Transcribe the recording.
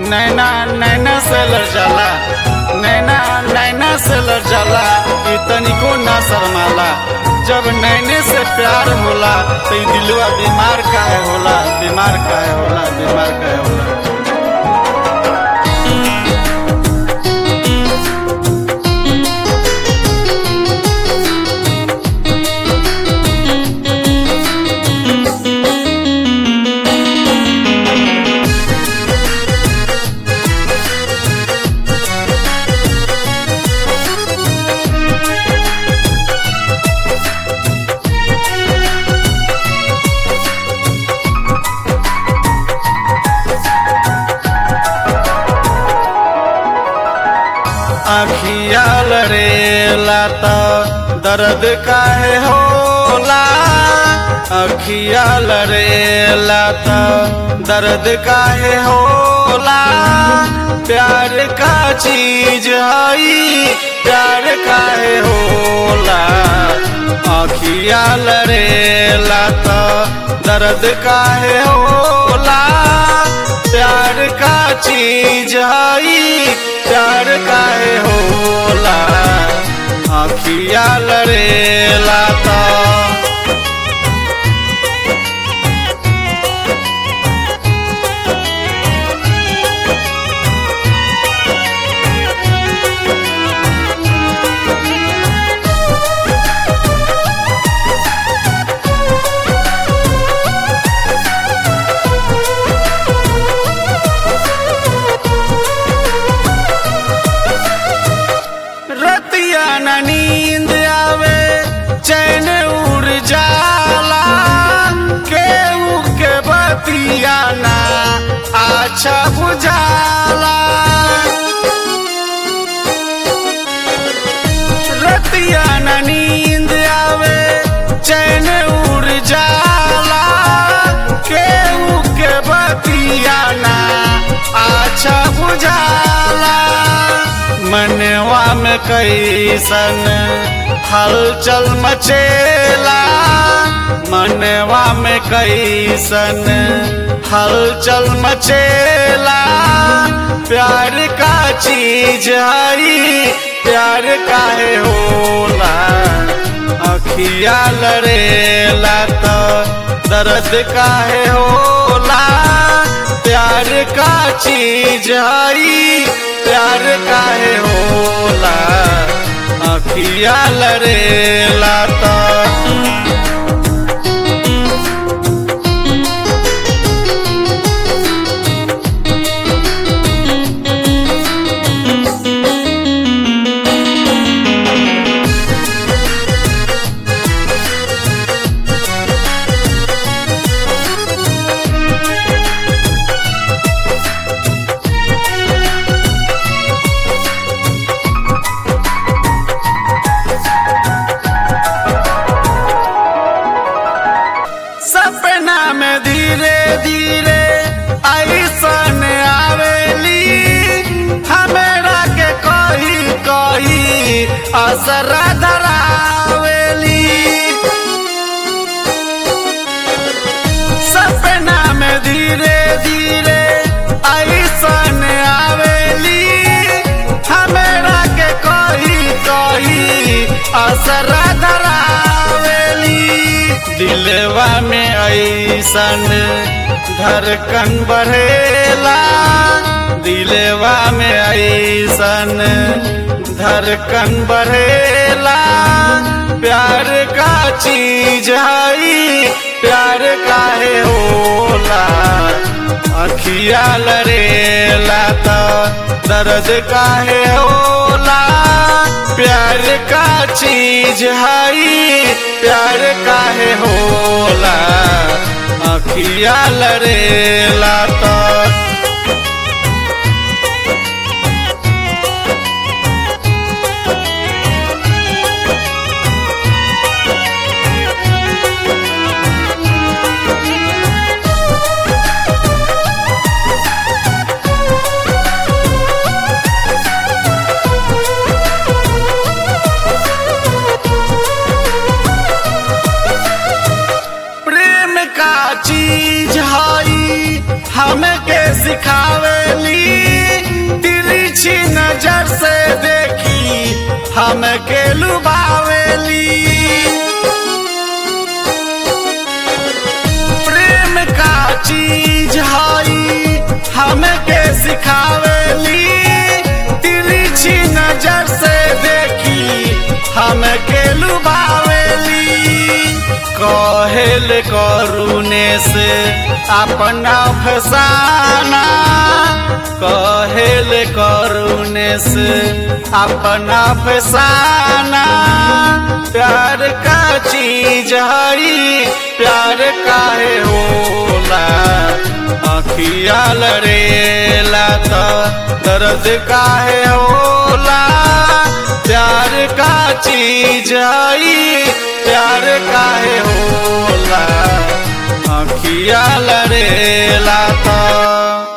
नैना नैना से लड़ जाला नैना नैना से लड़ जाला ई तनिको ना शर्माला जब नैने से प्यार होला तो ई दिलवा बीमार काहे होला बीमार काहे होला बीमार काहे होला अखिया लड़ेला तो दर्द काहे होला अखिया लड़ेला तो दर्द काहे होला प्यार का चीज हई प्यार काहे होला अखिया लड़ेला तो दर्द काहे होला प्यार का चीज हई प्यार काहे होला अखिया लड़ेला तो रतिया न नींद आवे चैन उड़ जाला केहू के बतिया ना अच्छा बुझाला रतिया न नींद आवे चैन उड़ जाला केहू के बतिया ना अच्छा बुझाला मनवा में कैसन हलचल मचेला मनवा में कैसन हलचल मचेला प्यार का चीज हई प्यार काहे होला अखिया लड़ेला तो दर्द काहे होला प्यार का चीज हई प्यार काहे होला अखिया लड़ेला तो सपना में धीरे धीरे ऐसन आवेली हमरा के कही कही असर धरावेली सपना में धीरे धीरे ऐसन आवेली हमरा के कही कही असर धरावेली दिलवा में ऐसन धड़कन बढ़ेला दिलवा में ऐसन धड़कन बढ़ेला प्यार का चीज हई प्यार काहे होला अखिया लड़ेला तो दर्द काहे होला प्यार का चीज हई प्यार काहे होला अखिया लड़ेला तो प्रेम का चीज हई हमके हमके सिखावेली तिरछी नजर से देखी हमके लुभावेली कहेल करुणे से अपना फसाना कहेल करुणे से अपना फसाना प्यार का चीज हई प्यार काहे होला अखिया लड़ेला त दर्द काहे होला प्यार का चीज हई प्यार काहे होला अखिया लड़ेला त